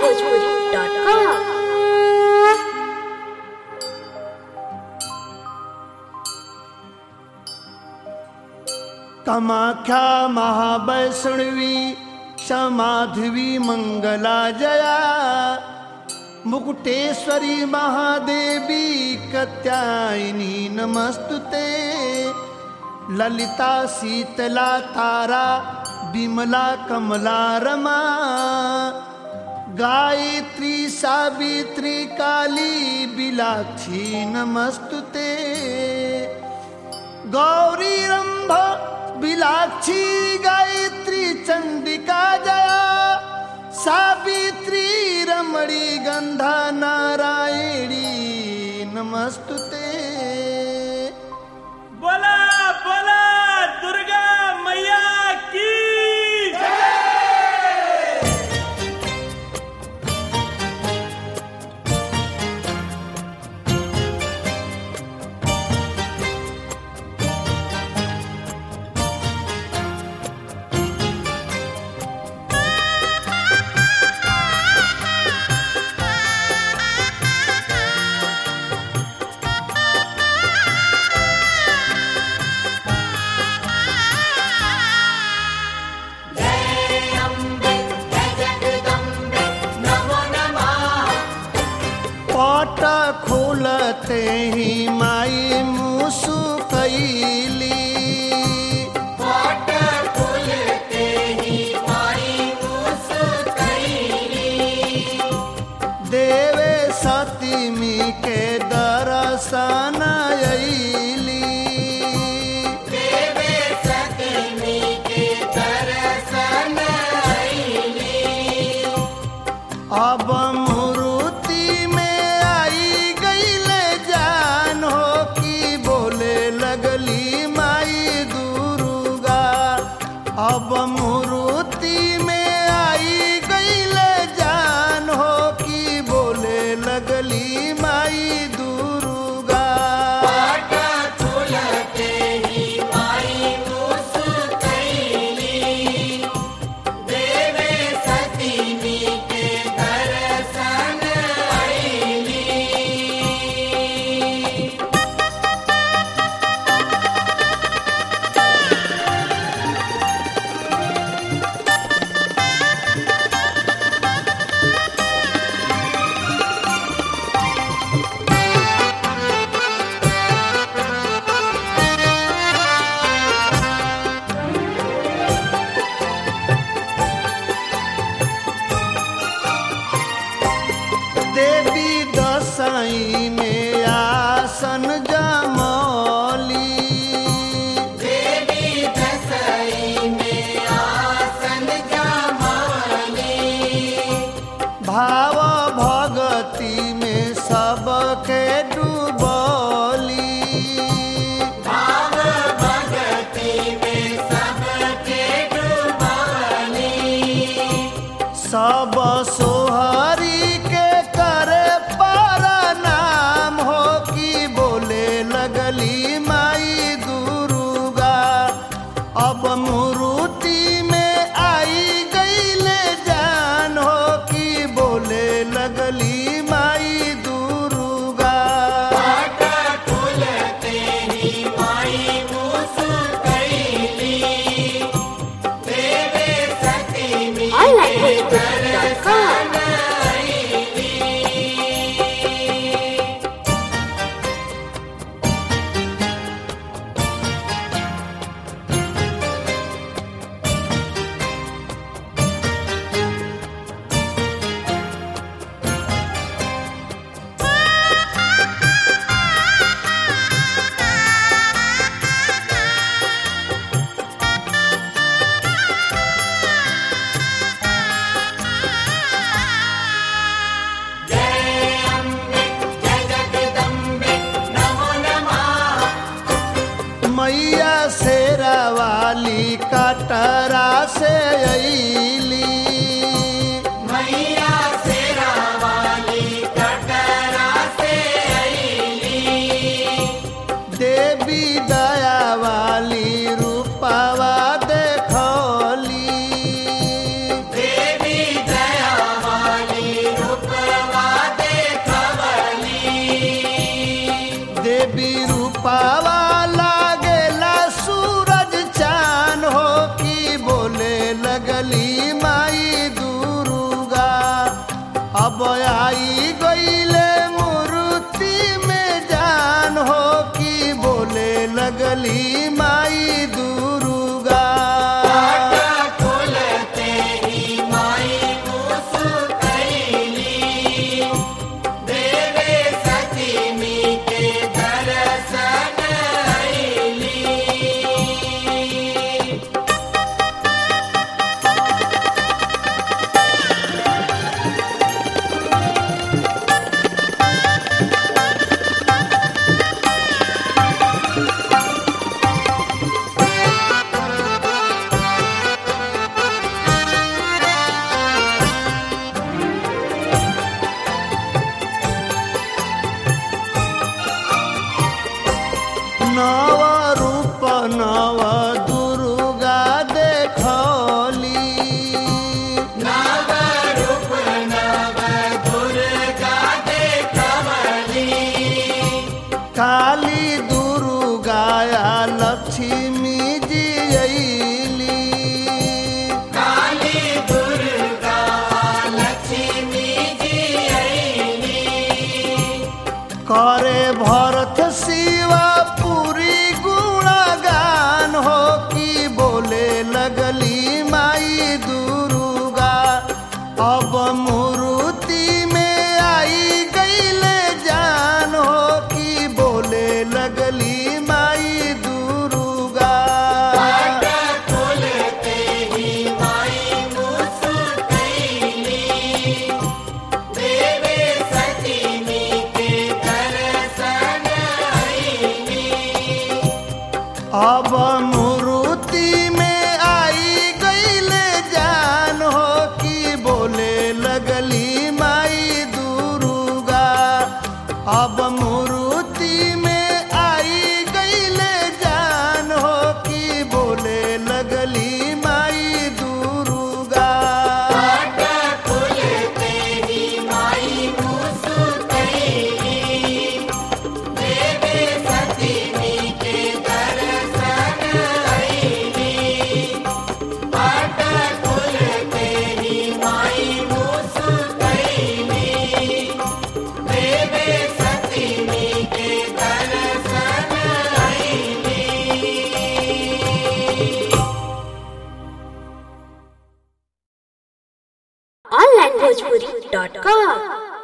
onlinebhojpuri.com. Kamakhya महावैष्णवी समाधवी मंगला जया मुकुटेश्वरी महादेवी कत्यायिनी नमस्तुते ललिता शीतला तारा विमला कमला रमा गायत्री सावित्री काली बिलाक्षी नमस्तुते गौरी रंभ बिलाक्षी गायत्री चंडिका जया सावित्री रमणी गंधा नारायणी नमस्तुते बोला बोला दुर्गा मैया की पाट खोलते ही माई मुसु कैली देवे सतीमी के दर्शन अइली अब मूर्ति में आई गईले जान हो कि बोले लगली माई दुर्गा अब मूर्ति में आई गईले जान हो कि बोले लगली माई दुर्गा देवी दसाई में आसन जमौली भाव भगति में सबके डूबली सब सोहरी के करे पर नाम हो कि बोले लगली माई दुर्गा अब मूर्ति में आई गईले जान हो कि बोले लगली माई दुर्गा onlinebhojpuri.com. मैया शेरा वाली कटरा से अली देवी दया वाली रूपावा देखली देवी दया वाली लगली माई दुर्गा अब आई गईले मूर्ति में जान हो कि बोले लगली माई दुर्गा नव रूप नव दुर्गा देखली काली दुर्गा या लक्ष्मी जी अइली करे भरत शिवा पूरी गुणगान हो कि बोले लगली माई दुर्गा अब मूर्ति में आई गईले जान हो कि बोले लगली माई दुर्गा अब मूर्ति में आई गईले जान हो कि बोले लगली माई दुर्गा अब मूर्ति में आई गईले जान हो कि बोले लगली माई दुर्गा onlinebhojpuri.com